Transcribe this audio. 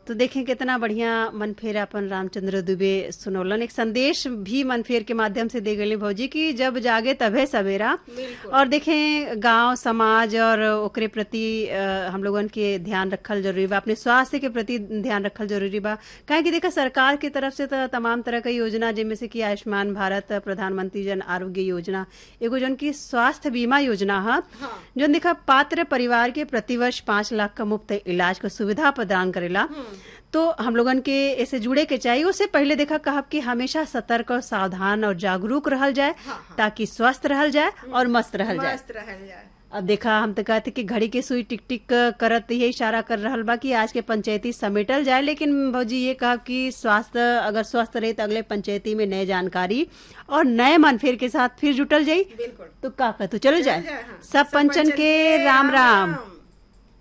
तो देखें कितना बढ़िया मनफेर अपन रामचंद्र दुबे सुनौलन एक संदेश भी मनफेर के माध्यम से दे गई भौजी कि जब जागे तभे सवेरा और देखें गांव समाज और ओकरे प्रति अ, हम लोगन के ध्यान रखल जरूरी बा अपने स्वास्थ्य के प्रति ध्यान रखल जरूरी बा काहे कि देखा सरकार की तरफ से तो तमाम तरह की योजना जिनमें से कि आयुष्मान भारत प्रधानमंत्री जन आरोग्य योजना एगो जौन की स्वास्थ्य बीमा योजना है जौन देखा पात्र परिवार के प्रतिवर्ष पाँच लाख का मुफ्त इलाज का सुविधा प्रदान करेला तो हम लोगन के ऐसे जुड़े के चाहिए उससे पहले देखा कहब कि हमेशा सतर्क और सावधान और जागरूक रहल जाए ताकि स्वस्थ रहल जाए और मस्त रहल जाए मस्त रहल जाए अब देखा हम तो कहते कि घड़ी के सुई टिक टिक करत ये इशारा कर रहल बा कि आज के पंचायती समेटल जाए लेकिन भौजी ये कहा कि स्वास्थ्य अगर स्वस्थ रहे तो अगले पंचायती में नए जानकारी और नए मनफेर के साथ फिर जुटल जाई बिल्कुल तो का कहतु चलो जाए, जाए हाँ। सब पंचन के राम राम